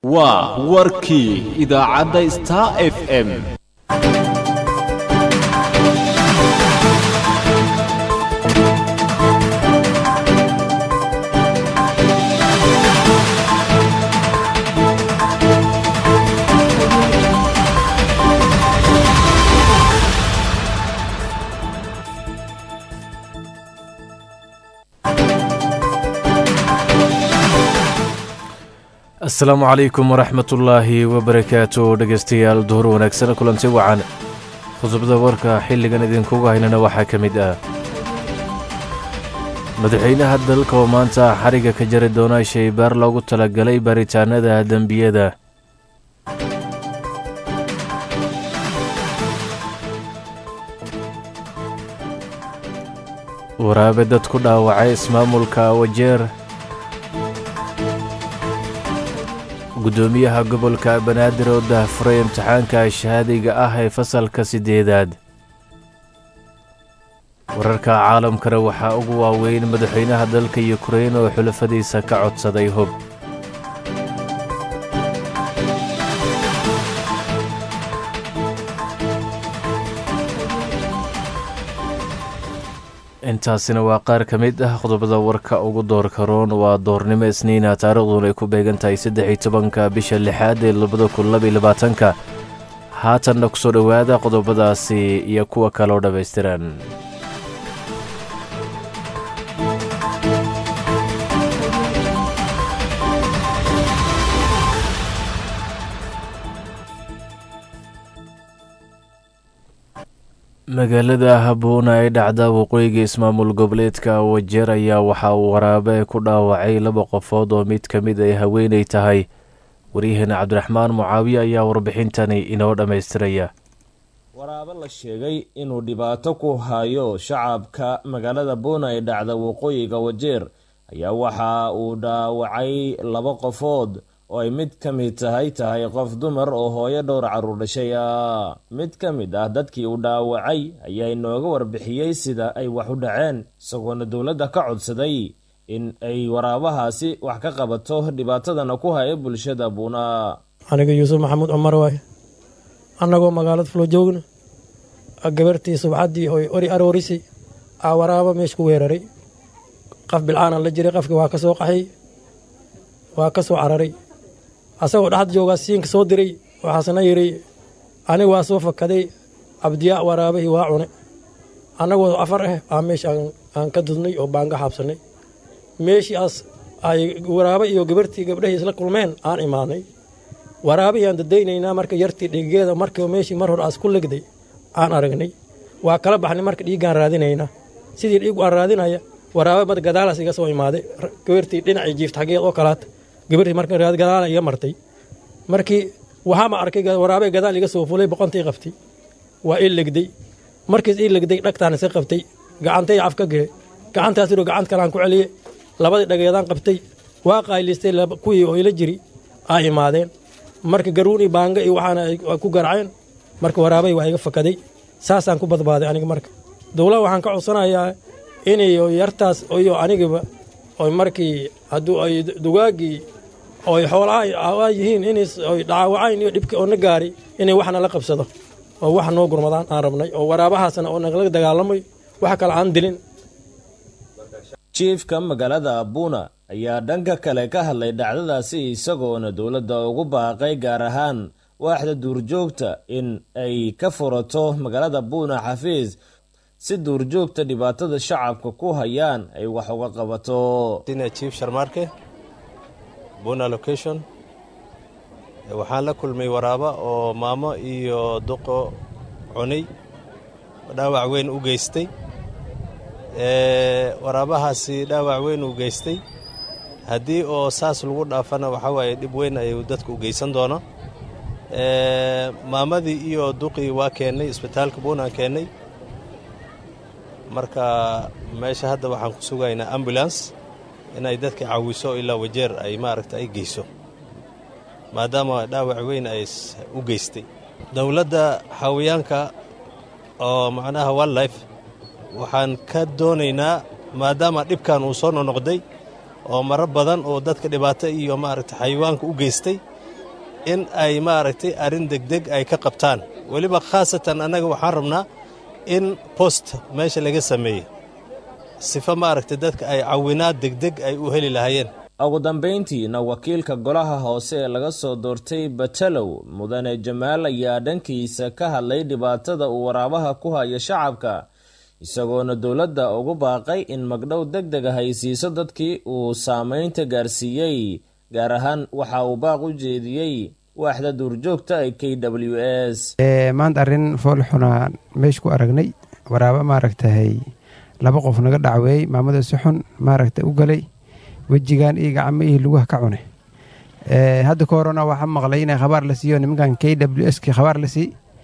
waa warkii idaacadda star f m asalaamu calaykum waraxmatullaahi wabarakaatu dhegaystayaal duhur wanaagsan kulanti wacan khudubada warka xilligan idinkuga haynana waxaa ka mid ah madaxweynaha dalka oo maanta xariga ka jari doona shaybaar loogu talagalay baaritaanada dembiyada waraabe dad ku dhaawacay ismaamulka wajeer guddoomiyaha gobolka banaadir oo daahfuray imtixaanka shahaadiga ah ee fasalka siddeedaad wararka caalamkana waxaa ugu waaweyn madaxweynaha dalka yukrain oo xulafadiisa ka codsaday hub intaasina waa qaar ka mid ah qodobada warka ugu doorka roon waa doornimo isniina taariikhduna ay ku beegan tahay saddex iyo tobanka bisha lixaad ee labada kun labaiyo labaatanka haatanna ku soo dhowaada qodobadaasi iyo kuwa kaloo dhammaystiran magaalada habuuna ee dhacda waqooyiga ismaamul goboleedka wajeer ayaa waxaa uu waraabe ku dhaawacay laba qofood oo mid ka mid ay haweenay tahay waryaheena cabdiraxmaan mucaawiye ayaa warbixintani inoo dhammaystiraya waraabe la sheegay inuu dhibaato ku hayo shacabka magaalada buuna ee dhacda waqooyiga wajeer ayaa waxa uu dhaawacay laba qofood oo ay mid ka mid tahay tahay qof dumar oo hooyo dhowr carruur dhashay ah mid ka mid ah dadkii uu dhaawacay ayaa inooga warbixiyey sida ay wax u dhaceen isagoona dowladda ka codsaday in ay waraabahaasi wax ka qabato dhibaatadana ku haya bulshada buuna aniga yuusuf maxamuud cumar waay annagoo magaalada fulo joogna gabartii subcaddii oy ori aroorisi aa waraaba meesha ku weeraray qaf bilcaana la jiray qafkii waa ka soo qaxay waa ka soo cararay asagoo dhexd joogaa siinka soo diray waxaasna yidhi aniga waa soo fakaday abdiyaa waraabahii waa cune annagoo afar ah aa meesha aan ka dudnay oo baan ka xaabsannay meeshiiaas ay waraaba iyo gabartii gabdhahii isla kulmeen aan imaanay waraabahii aan dadaynaynaa marka yartii dhiigeeda marka meeshii mar hore aas ku legday aan aragnay waa kala baxnay marka dhiiggaan raadinaynaa sidii dhiigu aan raadinaya waraaba mad gadaalaas iga soo imaaday gabartii dhinacii jiifta xaggeed oo kalaata gabartii marka gadaala iga martay markii waxaama arkay waraabee gadaal iga soo fulay boqontii qabtay waa ii legday markiis ii legday dhagtaan iska qabtay gacantay caf ka gehe gacantaas iro gacant kalaan ku celiye labadii dhageedaan qabtay waa qaylistay kuwii oo ila jiri aa imaadeen marka garuuni baanga iyo waxaana ku garaceen marka waraabay waa iga fakaday saasaan ku badbaaday aniga marka dowlaha waxaan ka codsanayaa inay yartaas iyo anigiba oy markii hadduu ay dugaaggii oy xoolaha yihiin inay dhaawacayn iyo dhibkii oo na gaari inay waxna la qabsado oo wax noo gurmadaan aan rabnay oo waraabahaasna oo nagala dagaalamay wax kale aan dilin jiifka magaalada abuuna ayaa dhanka kale ka hadlay dhacdadaasi isagoona dowladda ugu baaqay gaar ahaan waaxda duurjoogta in ay ka furato magaalada buuna xafiis si duurjoogta dhibaatada shacabka ku hayaan ay wax uga qabato chief sharmaarke buna location waxaan la kulmay waraaba oo maamo iyo duqo cunay dhaawac weyn u geystay waraabahaasi dhaawac weyn u geystay haddii oo saas lagu dhaafana waxaa waaye dhib weyn ayuu dadka u geysan doona maamadii iyo duqii waa keennay isbitaalka buunaan keennay marka meesha hadda waxaan ku sugaynaa ambulans inay dadka caawiso ilaa wajeer ay maaragta ay geyso maadaama dhaawac weyn ay u geystay dowladda xawiyaanka oo macnaha wildlife waxaan ka doonaynaa maadaama dhibkan uu soo nonoqday oo maro badan oo dadka dhibaato iyo maaragta xayawaanka u geystay in ay maaragtay arrin degdeg ay ka qabtaan weliba khaasatan annaga waxaan rabnaa in post meesha laga sameeyey sifa maaragtay dadka ay cawinaad degdeg ay u heli lahaayeen ugu dambayntiina wakiilka golaha hoose ee laga soo doortay batalow mudane jamaal ayaa dhankiisa ka hadlay dhibaatada uu waraabaha ku hayo shacabka isagoona dowladda ugu baaqay in magdhow deg deg ah ay siiso dadkii uu saameynta gaarsiiyey gaar ahaan waxa uu baaq u jeediyey waaxda duurjoogta ee k w s maanta arrin foolxunaa meesha ku aragnay waraabo maaragtahay laba qof naga dhacweeyey maamada si xun maaragta u galay wejigan iyo gacmo iyo lugaha ka cune hadda ka horena waxaa maqlay inay khabaar la siiyo nimankan k w s kii khabaar la sii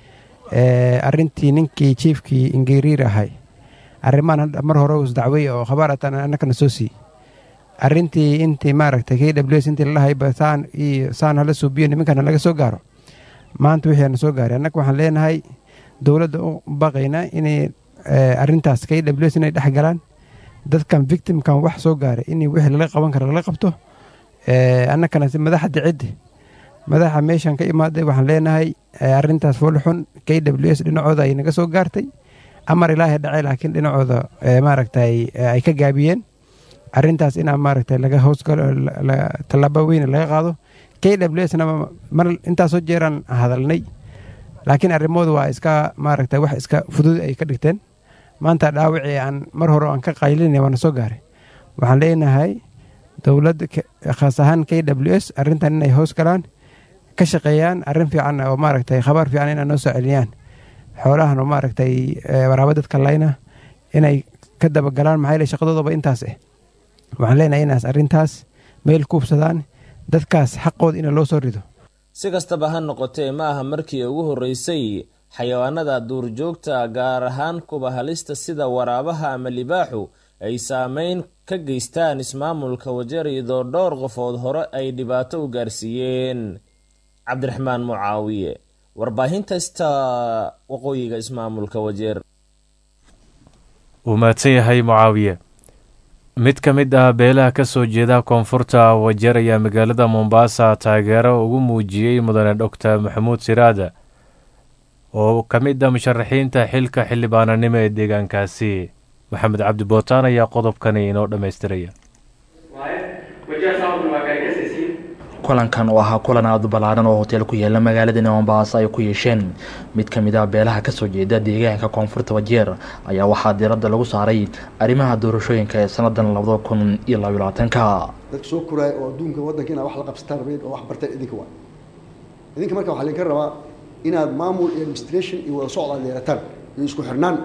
arrintii ninkii jiefkii ingeriir ahay arrimaan mar hore us dacwey oo khabaar ataan annakana soo sii arrintii intii maaragta k w s intii lalahayba saan iyo saan hala suubiyo nimankana laga soo gaaro maanta wixii na soo gaaray annaga waxaan leenahay dowladda u baqaynaa inay arrintaas k w s inay dhex galaan dadkan victimkan wax soo gaaray in wixii lala qaban kara lala qabto annakana madaxda ciddi madaxa meeshan ka imaaday waxaan leenahay arrintaas foolxun k w s dhinacooda ay naga soo gaartay amar ilaahay dhacay laakiin dhinacooda maaragtay ay ka gaabiyeen arrintaas inaa maaragtay laga hoosgalo tallaabo weyne laga qaado k w s na mar intaasoo jeeraan hadalnay laakiin arrimooda waa iska maaragtay wax iska fudud ay ka dhigteen maanta dhaawacii aan mar hore aan ka qaylinay waana soo gaaray waxaan leenahay dowladda khaas ahaan k w s arrintan inay hoos galaan ka shaqeeyaan arrin fiican oo maaragtay khabaar fiican inay noo soo celiyaan xoolahan oo maaragtay waraabo dadka layna inay ka dabagalaan maxaa yeele shaqadoodaba intaas ah waxaan leenahay inaas arrintaas meel kuubsadaan dadkaas xaqooda ina loo soo rido si kastaba ha noqotee ma aha markii ugu horreysay xayawaanada duurjoogta gaar ahaan kuba halista sida waraabaha ama libaaxu ay saameyn ka geystaan ismaamulka wajeer iyadoo dhowr qofood hore ay dhibaato u gaarsiiyeen cabdiraxmaan mucaawiye warbaahinta sta waqooyiga ismaamulka wajeer wuu mahadsan yahay mucaawiye mid ka mid ah beelaha ka soo jeeda koonfurta wajeer ayaa magaalada mombaasa taageero ugu muujiyey mudane doctor maxamuud siraada oo ka mid ah musharaxiinta xilka xildhibaananimo ee deegaankaasi maxamed cabdi bootaan ayaa qodobkani inoo dhammaystiraya kulankan oo ahaa kulan aada u ballaaran oo hoteel ku yaala magaaladani mombaaso ay ku yeesheen mid ka mid ah beelaha kasoo jeeda deegaanka koonfurta wajeer ayaa waxaa diiradda lagu saaray arrimaha doorashooyinka ee sannadan labada kun iyo labaiyo labaatanka dadka soo koraaya oo adduunka waddanka inaad wax la qabsataan rabeed oo wax barteen idinka waa idinka marka waxaa laydinka rabaa inaad maamul iyo administration iyo wada socod aad yeelataan iyo isku xirnaan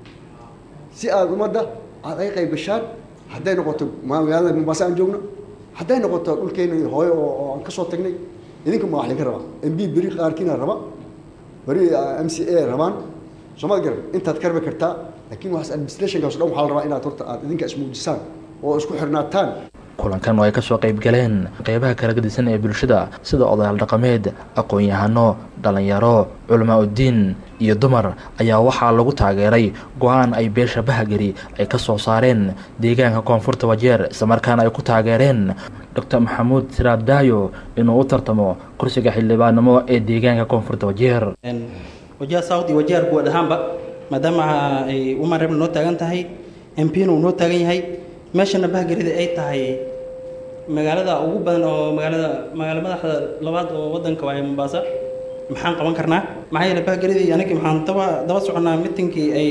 si aad ummadda aad ay qayb gashaan hadday noqoto magaalada mombaaso aan joogno hadday noqoto dhulkeena hooyo oo aan ka soo tagnay idinka ma wax laga rabaa m b beri qaarkiina raba beri m c a rabaan soomad garan intaad ka rabi kartaa laakiin waxaas administrationkaas dhan waxaa la rabaa inaad horta aad idinka ismuujisaan oo isku xirnaataan kulankan oo ay kasoo qayb galeen qeybaha kala gadisan ee bulshada sida odayaal dhaqameed aqoon-yahano dhallinyaro culamaa uddiin iyo dumar ayaa waxaa lagu taageeray go-aan ay beesha bahagari ay ka soo saareen deegaanka koonfurta wajeer islamarkaana ay ku taageereen doctor maxamuud siraad daayo inuu u tartamo kursiga xildhibaannimo ee deegaanka koonfurta wajeer wajeer south iyo wajeer guud ahaanba maadaama ay umar rebna noo taagan tahay m p na uu noo taagan yahay meeshana bahgarida ay tahay magaalada ugu badan oo magaalada magaala madaxda labaad oo wadanka waaye mombaasa maxaan qaban karnaa maxaa yeele bahgaridii anagii maxaan daba daba soconnaa mitinkii ay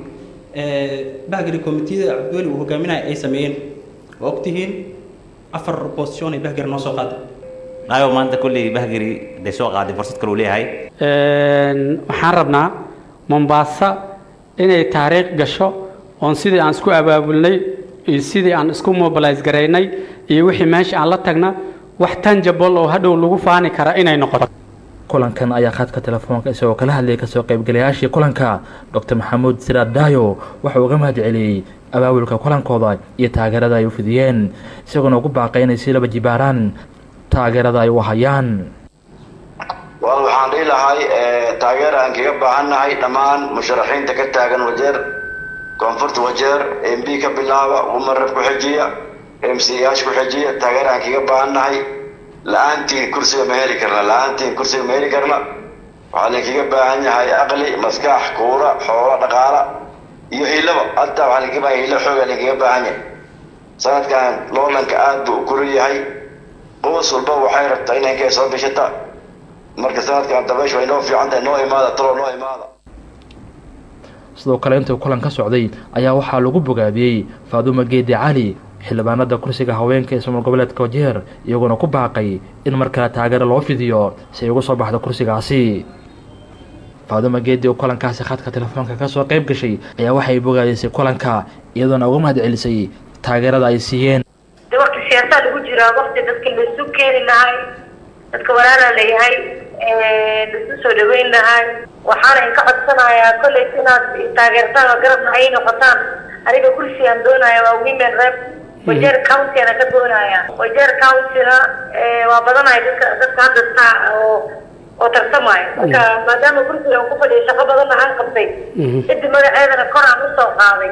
bahgari komitiyada cabdiweli uu hogaaminaya ay sameeyeen waa ogtihiin afar bostion ay bahgari noo soo qaaday nayo maanta kolley bahgari day soo qaaday fursad kale uu leeyahay waxaan rabnaa mombaasa inay taariikh gasho oon sidii aan isku abaabulnay iyo sidii aan isku mobilise garaynay iyo wixii meesha aan la tagna wax tanjabol oo hadhow lagu faani kara inay noqoto kulankan ayaa khadka telefoonka isagoo kala hadlayay kasoo qaybgalayaashii kulanka doctor maxamuud siraad daayo wuxuu uga mahad celiyey abaabulka kulankooda iyo taageerada ay u fidiyeen isagoona ugu baaqay inay si laba jibaaraan taageerada ay u hayaan wal waxaan dhihi lahay taageer aan kaga baahannahay dhammaan musharaxiinta ka taagan wajeer koonfurta wajeer m b ka bilaaba umarab ku xejiya m c yaasha ku xejiya taageer aan kaga baahannahay la-aantiin kursiga ma heli karna la-aantiin kursiga ma heli karna waxaa linkaga baahan yahay aqli maskax kuura xoolo dhaqaala iyo hilaba hataa waxaa linkaga baahan hilo xooga linkaga baahan yahay sanadkan loolanka aad buu u kulul yahay qoys walba waxay rabtaa inay inkay soo bishata marka sanadkan dabayshu way noo fiican tahay noo imaada talo noo imaada sidoo kale intuu kulan ka socday ayaa waxaa lagu bogaadiyey faadumo geedi cali xildhibaanada kursiga haweenka ee somaal goboleedka wajeer iyagoona ku baaqay in mar kale taageero loo fidiyo si ay uga soo baxdo kursigaasi faadumo geedi oo kulankaasi khadka telefoonka kasoo qayb gashay ayaa waxay bogaadisay kulanka iyadoona uga mahad celisay taageerada ay siiyeen de wakti siyaasaa lagu jiraa wakti dadka laisu keeni lahay dadka walaala layahay laisu soo dhaweyn lahay waxaana inka codsanayaa kolleyt inaad taageertaan oo garabna ay noqotaan aniga kursigaan doonaya waa women rep wajeer countyana ka doonaya wajeer countyna waa badanaya dadka dadka hadda taa oo oo tartamaya marka maadaama kursiga aan ku fadhiya shaqo badanna aan qabtay ciddi magaceedana kor aan usoo qaaday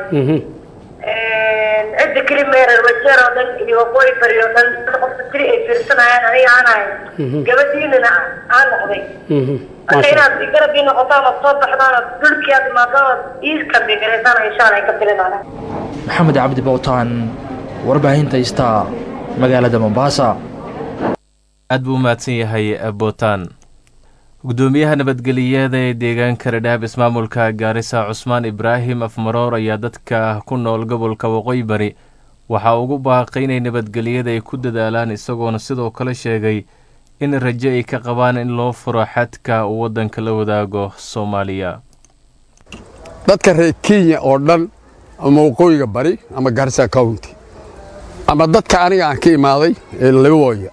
cidda keli meerer wajeer oo dhan iyo waqooyi bari oo dhan qofka keli ay fiirsanayaan aniga aan ahay gabadhiinana aan noqday marka inaad garab ii noqotaan ood soo baxdaan ood dhulkii aad imaadaan ood ii kambigareysaan insha allah ka filinana maxamed cabdi bowtaan warbaahinta star magaalada mombasa aad buu u mahadsan yahay bootaan gudoomiyaha nabadgeliyada ee deegaanka radhaab ismaamulka gaarisa cusmaan ibraahim afmaroor ayaa dadka ku nool gobolka waqooyi bari waxaa ugu baaqay inay nabadgelyada ay ku dadaalaan isagoona sidoo kale sheegay in rajo ay ka qabaan in loo furo xadka uu waddanka la wadaago soomaaliya dadka reer kenya oo dhan ama waqooyiga bari ama garissa county ama dadka aniga aan ka imaaday ee labawooya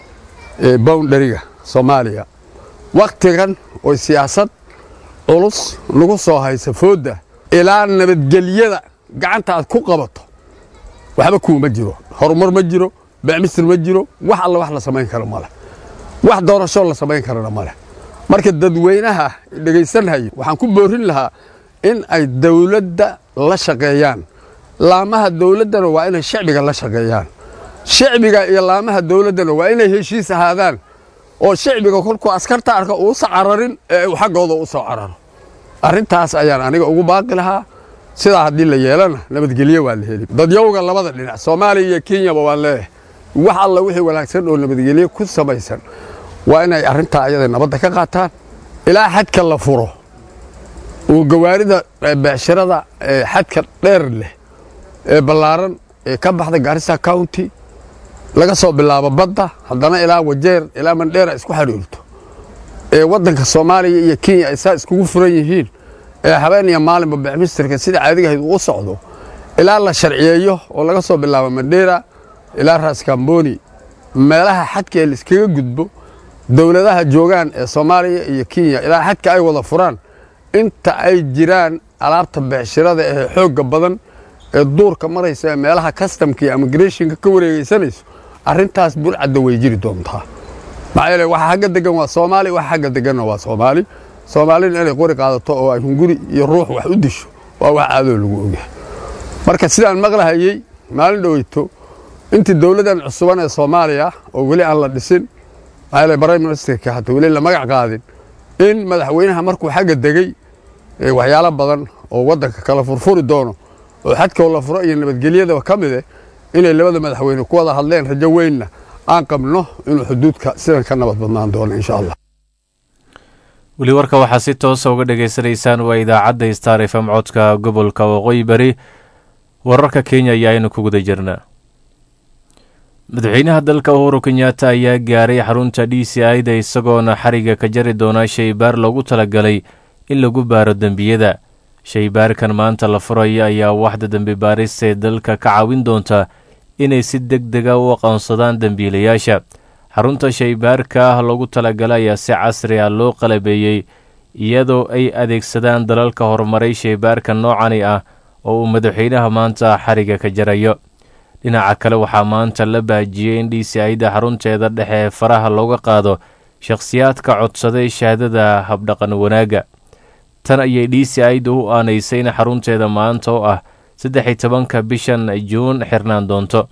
ee boundariga soomaaliya wakhtigan oo siyaasad culus nagu soo haysa foodda ilaa nabadgelyada gacanta aad ku qabato waxba kuuma jiro horumar ma jiro becmisir ma jiro wax alla wax la samayn karo maleh wax doorashoo la samayn karana maleh marka dadweynaha dhegaysanhaya waxaan ku boorin lahaa in ay dawladda la shaqeeyaan laamaha dawladdana waa inay shacbiga la shaqeeyaan shacbiga iyo laamaha dawladdana waa inay heshiis ahaadaan oo shacbiga kolkuu askarta arka uusa cararin ee uu xaggooda u soo cararo arrintaas ayaan aniga ugu baaqi lahaa sidaa haddii la yeelana nabadgelyo waa la heli dadyowga labada dhinac soomaaliya iyo kenyaba waan leeyahay wax alla wixii wanaagsan oo nabadgelyo ku samaysan waa inay arrintaa ayada nabadda ka qaataan ilaa xadka la furo uu gawaarida beecshirada xadka dheer leh ee ballaaran ee ka baxda gaarisa county laga soo bilaabo badda haddana ilaa wajeer ilaa mandheera isku xidhiirto ee waddanka soomaaliya iyo kenya ay saa iskugu furan yihiin ee habeen iyo maalinba becmistirka sida caadigahayd uu u socdo ilaa la sharciyeeyo oo laga soo bilaabo mandheera ilaa raaskamboni meelaha xadka ee laiskaga gudbo dowladaha joogaan ee soomaaliya iyo kenya ilaa xadka ay wada furaan inta ay jiraan alaabta becshirada ee xoogga badan ee duurka maraysa ee meelaha kastamka iyo immigrationka ka wareegaysanayso arrintaas burcadda way jiri doontaa maxaa yeele waxa xagga degan waa soomaali waxa xagga deganna waa soomaali soomaalina inay qori qaadato oo ay hunguri iyo ruux wax u disho waa wax caadoo lagu ogyahay marka sidaan maqlahayey maalin dhoweyto intii dowladdan cusuban ee soomaaliya oo weli aan la dhisin maxaa yeele prime ministerka hata weli la magac qaadin in madaxweynaha markuu xagga degey waxyaalo badan oo waddanka kala furfuri doono oo xadkoo la furo iyo nabadgelyadaba ka mid eh inay labada madaxweyne ku wada hadleen rajo weynna aan qabno inuu xuduudka sidan ka nabad badnaan doono insha allah weli warka waxaa si toosa uga dhagaysanaysaan waa idaacadda star f m codka gobolka waqooyi bari wararka kenya ayaa aynu ku guda jirnaa madaxweynaha dalka uhuru kenyatta ayaa gaaray xarunta d c i da isagoona xariga ka jari doona shaybaar loogu talagalay in lagu baaro dembiyada shaybaarkan maanta la furaya ayaa waxda dembi baarista ee dalka ka caawin doonta inay si deg dega u aqoonsadaan dembiilayaasha xarunta shaybaarka ah loogu talagalay ayaa si casri ah loo qalabeeyey iyadoo ay adeegsadaan dalalka horumaray shaybaarka noocani ah oo uu madaxweynaha maanta xariga ka jarayo dhinaca kale waxaa maanta la baajiyey in d c ida xarunteeda dhexe ee faraha looga qaado shakhsiyaadka codsaday shahaadada habdhaqan wanaagga tan ayay d c ida u aanaysay in xarunteeda maanta oo ah saddex iyo tobanka bishan juun xirnaan doonto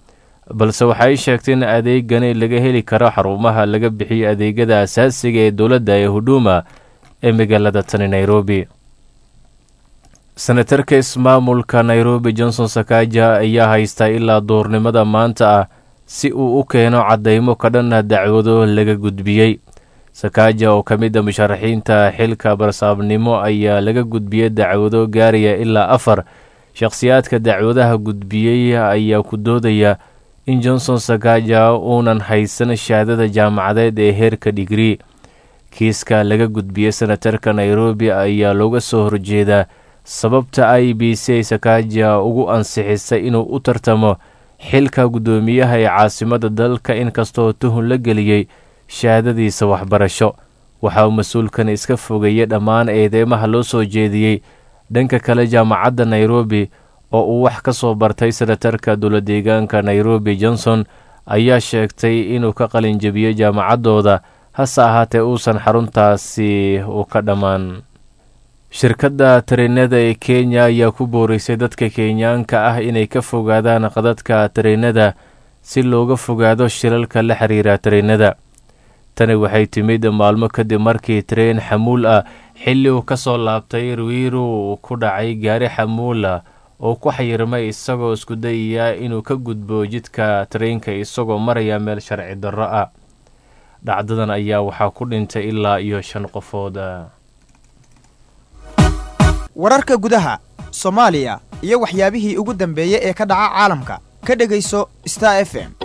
balse waxay sheegtay in adeegani laga heli karo xarumaha laga bixiyo adeegyada asaasiga ee dowladda ee huduma ee magaalada tani nairobi senatarka ismaamulka nairobi johnson sakaja ayaa haystaa ilaa duurnimada maanta ah si uu u keeno caddaymo ka dhanna dacwado laga gudbiyey sakaja oo ka mid a musharaxiinta xilka barsaabnimo ayaa laga gudbiyey dacwado gaaraya ilaa afar shakhsiyaadka dacwadaha gudbiyey ayaa ku doodaya in johnson sakaja uunan haysan shahaadada jaamacadeed ee heerka dhigrii kiiska laga gudbiyey senatarka nairobi ayaa looga soo horjeedaa sababta i b c sakaja ugu ansixisay inuu u tartamo xilka guddoomiyaha ee caasimada dalka inkastoo tuhun la geliyey shahaadadiisa waxbarasho waxa uu mas-uulkan iska fogeeyey dhammaan eedeymaha loo soo jeediyey dhanka kale jaamacadda nairobi oo uu wax ka soo bartay senatarka dowladeegaanka nairobi johnson ayaa sheegtay inuu ka qalinjabiyey jaamacaddooda hase ahaatee uusan xaruntaasi u ka dhammaan shirkadda tareenada ee kenya ayaa ku booreysay dadka kenyaanka ah inay ka fogaadaan qadadka tareenada si looga fogaado shilalka la xiriira tareenada tani waxay timid maalmo kadib markii tareen xamuul ah xilli uu ka soo laabtay ruwiru uu ku dhacay gaari xamuul ah oo ku xayirmay isagoo isku dayaya inuu ka gudbo jidka tareenka isagoo maraya meel sharci darro ah dhacdadan ayaa waxaa ku dhintay ilaa iyo shan qofood wararka gudaha soomaaliya iyo waxyaabihii ugu dambeeyey ee ka dhaca caalamka ka dhegayso star f m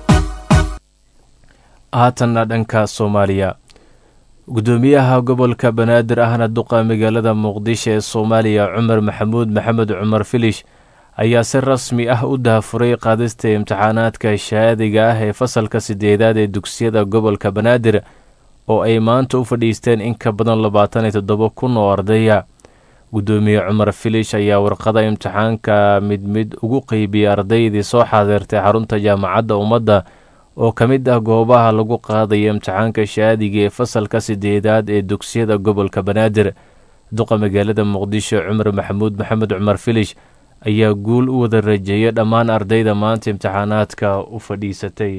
haatanna dhanka soomaaliya guddoomiyaha gobolka banaadir ahna duqa magaalada muqdisho ee soomaaliya cumar maxamuud maxamed cumar filish ayaa si rasmi ah u dahafuray qaadista imtixaanaadka shahaadiga ah ee fasalka sideedaad ee dugsiyada gobolka banaadir oo ay maanta u fadhiisteen in ka badan labaatan iyo toddoba kun oo ardaya guddoomiye cumar filish ayaa warqada imtixaanka mid mid ugu qeybiyey ardaydii soo xaadeertay xarunta jaamacadda ummadda oo ka mid ah goobaha lagu qaadaya imtixaanka shaadiga ee fasalka sideedaad ee dugsiyada gobolka banaadir duqa magaalada muqdisho cumar maxamuud maxamed cumar filish ayaa guul u wada rajeeyay dhammaan ardayda maanta imtixaanaadka u fadhiisatay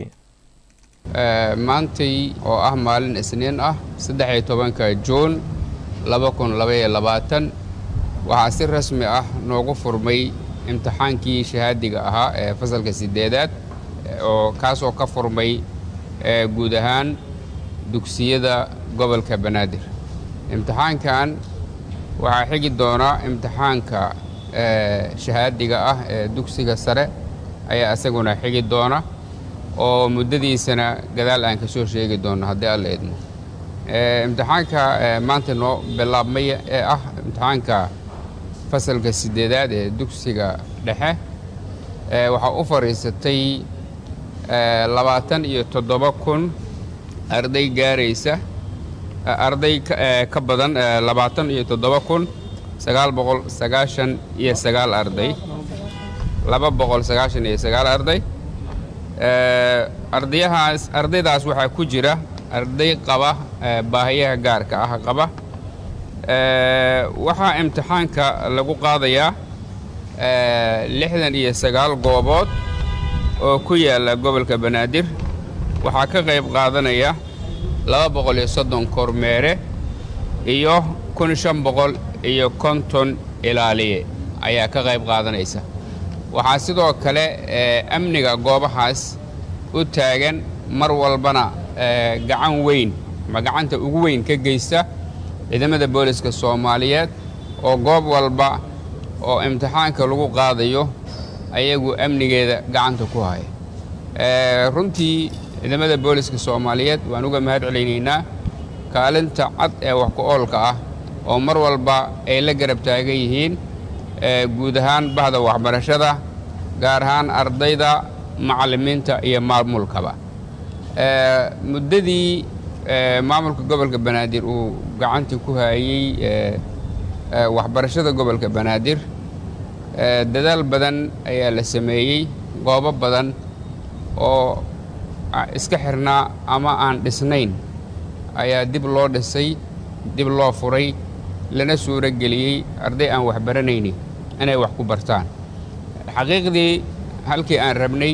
maantay oo ah maalin isniin ah saddex-iyo tobanka juun laba kun labaiyo labaatan waxaa si rasmi ah noogu furmay imtixaankii shahaadiga ahaa ee fasalka sideedaad oo kaasoo ka furmay guud ahaan dugsiyada gobolka banaadir imtixaankan waxaa xigi doona imtixaanka shahaadiga ah ee dugsiga sare ayaa isaguna xigi doona oo muddadiisana gadaal aan ka soo sheegi doono haddii alla idmo imtixaanka maanta noo bilaabmay ee ah imtixaanka fasalka sideedaad ee dugsiga dhexe waxaa u fadhiisatay labaatan iyo toddoba kun arday gaaraysa arday ka badan labaatan iyo toddoba kun sagaal boqol sagaashan iyo sagaal arday laba boqol sagaashan iyo sagaal arday ardayahaas ardaydaas waxaa ku jira arday qaba baahiyaha gaarka ah qaba waxaa imtixaanka lagu qaadayaa lixdan iyo sagaal goobood oo ku yaalla gobolka banaadir waxaa ka qayb qaadanaya laba boqol iyo soddon kormeere iyo kun shan boqol iyo konton ilaaliye ayaa ka qayb qaadanaysa waxaa sidoo kale amniga goobahaas u taagan mar walbana gacan weyn ama gacanta ugu weyn ka geysta ciidamada booliska soomaaliyeed oo goob walba oo imtixaanka lagu qaadayo ayagu amnigeeda gacanta ku haya runtii ciidamada booliska soomaaliyeed waan uga mahad celaynaynaa kaalinta cad ee wax ku oolka ah oo mar walba ay la garab taagan yihiin guud ahaan bahda waxbarashada gaar ahaan ardayda macallimiinta iyo maamulkaba muddadii maamulka gobolka banaadir uu gacantii ku hayey waxbarashada gobolka banaadir dadaal badan ayaa la sameeyey goobo badan oo iska xirnaa ama aan dhisnayn ayaa dib loo dhisay dib loo furay lana suuro geliyey arday aan waxbaranaynin inay wax ku bartaan xaqiiqdii halkii aan rabnay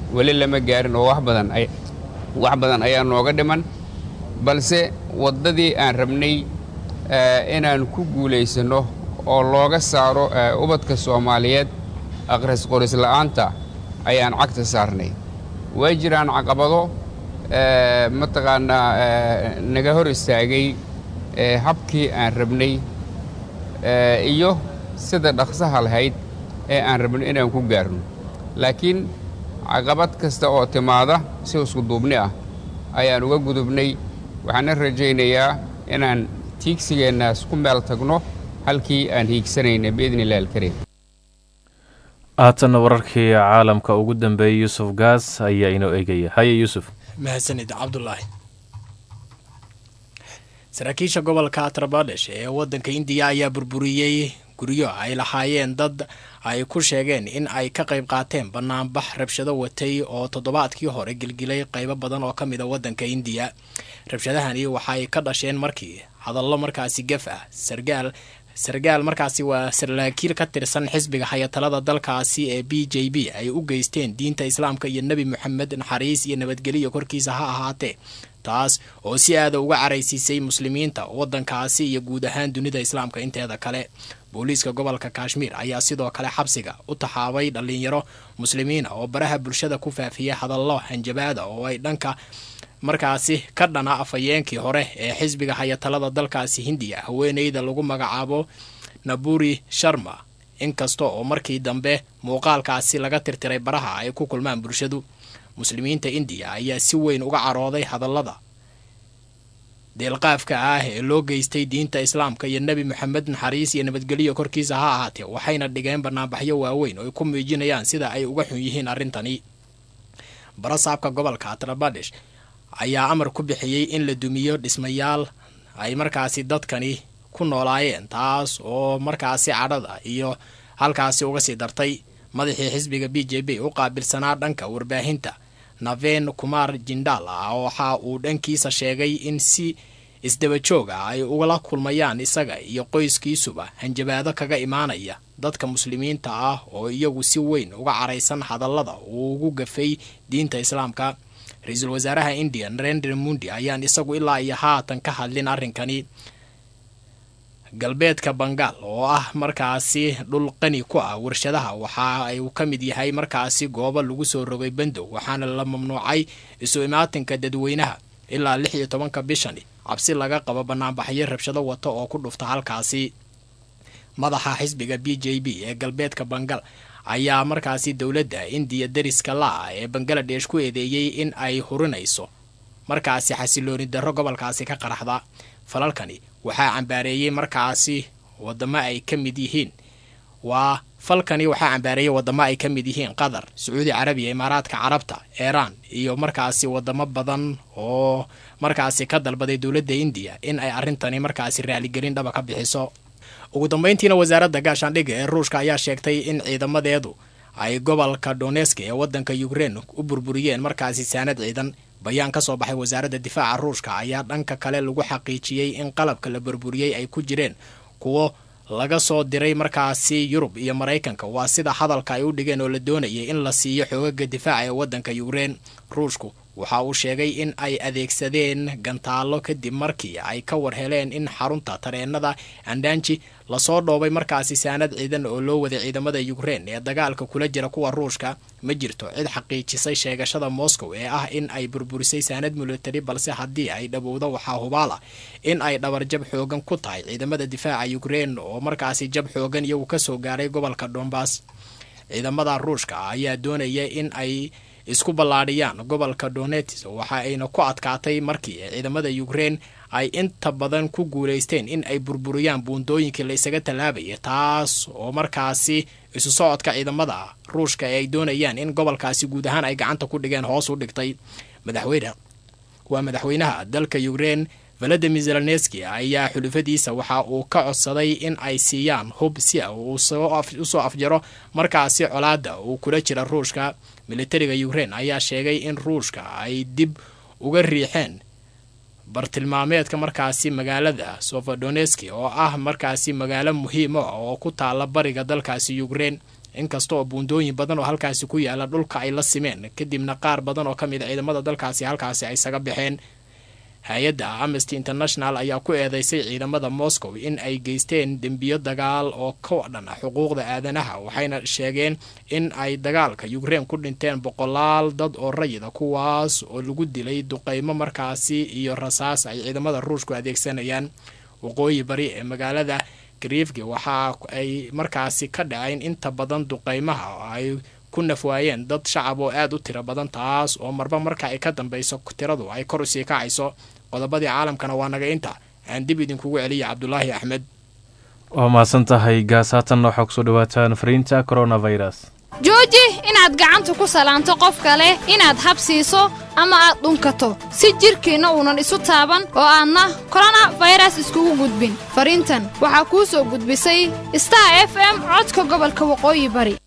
weli lama gaarin oo wax badan ay wax badan ayaa nooga dhiman balse waddadii aan rabnay inaan ku guulaysanno oo looga saaro ubadka soomaaliyeed aqhris qoris la'aanta ayaan cagta saarnay way jiraan caqabado mataqaanaa naga hor istaagay habkii aan rabnay iyo sida dhaqsaha lahayd ee aan rabno inaan ku gaarno laakiin caqabad kasta oo timaada si isku duubni ah ayaan uga gudubnay waxaana rajaynayaa inaan tiigsigeennaas ku meel tagno halkii aan hiigsanayna biidni illahi alkariim haatanna wararkii caalamka ugu dambeeyey yuusuf gaas ayaa inoo eegaya haye yuusuf mahadsanid cabdulaahi saraakiisha gobolka atrabadesh ee waddanka indiya ayaa burburiyey guryo ay lahaayeen dad ay ku sheegeen in ay ka qayb qaateen banaanbax rabshado watay oo toddobaadkii hore gilgilay qaybo badan oo ka mid a waddanka indiya rabshadahani waxa ay ka dhasheen markii hadallo markaasi gef ah sargaal sargaal markaasi waa sarlaakiil ka tirsan xisbiga hayatalada dalkaasi ee b j b ay u geysteen diinta islaamka iyo nebi moxamed naxariis iyo nabadgeliyo korkiisa ha ahaatee taas oo si aada uga caraysiisay muslimiinta waddankaasi iyo guud ahaan dunida islaamka inteeda kale booliiska gobolka kashmiir ayaa sidoo kale xabsiga u taxaabay dhallinyaro muslimiina oo baraha bulshada ku faafiyay hadallo hanjabaada oo ay dhanka markaasi ka dhana afhayeenkii hore ee xisbiga hayatalada dalkaasi hindiya haweeneyda lagu magacaabo naburi sharma inkasta oo markii dambe muuqaalkaasi laga tirtiray baraha ay ku kulmaan bulshadu muslimiinta indiya ayaa si weyn uga carooday hadallada deelqaafka ah ee loo geystay diinta islaamka iyo nebi moxamed naxariis iyo nabadgelyo korkiisa ha ahaatee waxayna dhigeen banaanbaxyo waaweyn oo ay ku muujinayaan sida ay uga xun yihiin arrintani barasaabka gobolka atrabadesh ayaa amar ku bixiyey in la dumiyo dhismayaal ay markaasi dadkani ku noolaayeen taas oo markaasi cadhada iyo halkaasi uga sii dartay madaxii xisbiga b j b u qaabilsanaa dhanka warbaahinta naven kumar jindal ah waxa uu dhankiisa sheegay in si isdaba joog ah ay ugala kulmayaan isaga iyo qoyskiisuba hanjabaado kaga imaanaya dadka muslimiinta ah oo iyagu si weyn uga caraysan hadallada uu ugu gafay diinta islaamka ra-iisul wasaaraha indiya narendra mundi ayaan isagu ilaa iyo haatan ka hadlin arrinkani galbeedka bangaal oo ah markaasi dhul qani ku ah warshadaha waxa uu ka mid yahay markaasi goobo lagu soo rogay bandow waxaana la mamnuucay isu imaatinka dadweynaha ilaa lix iyo tobanka bishani cabsi laga qabo banaanbaxyo rabshado wata oo ku dhufta halkaasi madaxa xisbiga b j b ee galbeedka bangal ayaa markaasi dowladda indiya dariska la-ah ee bangaladesh ku eedeeyey in ay hurinayso markaasi xasilooni darro gobolkaasi ka qaraxda falalkani waxaa cambaareeyey markaasi wadamo ay ka mid yihiin waa falkani waxaa cambaareeyey wadamo ay ka mid yihiin qatar sacuudi carabiya imaaraadka carabta iiraan iyo markaasi wadamo badan oo markaasi ka dalbaday dowladda indiya in ay arrintani markaasi raaligelin dhaba ka bixiso ugu dambeyntiina wasaaradda gaashaandhigga ee ruushka ayaa sheegtay in ciidamadeedu ay gobolka donesk ee waddanka ukrein u burburiyeen markaasi saanad ciidan bayaan ka soo baxay wasaaradda difaaca ruushka ayaa dhanka kale lagu xaqiijiyey in qalabka la burburiyey ay ku jireen kuwo laga soo diray markaasi yurub iyo maraykanka waa sida hadalka ay u dhigeen oo la doonayay in la siiyo xoogaga difaaca ee waddanka ukrein ruushku waxa uu sheegay in ay adeegsadeen gantaallo kadib markii ay ka war heleen in xarunta tareenada andanji lasoo dhoobay markaasi saanad ciidan oo loo waday ciidamada ukrein ee dagaalka kula jira kuwa ruushka ma jirto cid xaqiijisay sheegashada moscow ee ah in ay burburisay saanad military balse haddii ay dhabowdo waxaa hubaal ah in ay dhabarjab xoogan ku tahay ciidamada difaaca ukrein oo markaasi jab xoogan iyagu kasoo gaaray gobolka dombas ciidamada ruushka ayaa doonaya in ay isku ballaadhiyaan gobolka donetis waxa ayna ku adkaatay markii ciidamada ukrein ay inta badan ku guulaysteen in ay burburiyaan buundooyinkii la isaga tallaabaya taas oo markaasi isu socodka ciidamada ruushka ee ay doonayaan in gobolkaasi guud ahaan ay gacanta ku dhigeen hoos u dhigtay madaxweyne waa madaxweynaha dalka ukrein valadimir zelenski ayaa xulufadiisa waxa uu ka codsaday in ay siiyaan hub si uu usoo afjaro markaasi colaada uu kula jira ruushka militariga ukrein ayaa sheegay in ruushka ay dib uga riixeen bartilmaameedka markaasi magaalada sofodoneski oo ah markaasi magaalo muhiim ah oo ku taala bariga dalkaasi ukrein inkasta oo buundooyin badan oo halkaasi ku yaala dhulka ay la simeen kadibna qaar badan oo ka mid a ciidamada dalkaasi halkaasi ay isaga baxeen hay-adda amnesty international ayaa ku eedeysay ciidamada moscow in ay geysteen dembiyo dagaal oo ka dhan xuquuqda aadanaha waxayna sheegeen in ay dagaalka ukrein ku dhinteen boqolaal dad oo rayida kuwaas oo lagu dilay duqeymo markaasi iyo rasaas ay ciidamada ruushku adeegsanayaan waqooyi bari ee magaalada griefki waxa ay markaasi ka dhaceen inta badan duqeymaha oo ay ku nafwaayeen dad shacab oo aada u tiro badan taas oo marba marka ay ka dambeyso tiradu ay kor usii kacayso qodobadii caalamkana waa naga inta aan dib idinkugu celiya cabdulaahi axmed waa mahadsan tahay gaas haatanna waxaa kusoo dhawaataan fariinta coronavirus jooji inaad gacanta ku salaanto qof kale inaad habsiiso ama aad dhunkato si jidhkiinna uunan isu taaban oo aadna koronafayras iskugu gudbin fariintan waxaa kuu soo gudbisay star f m codka gobolka waqooyi bari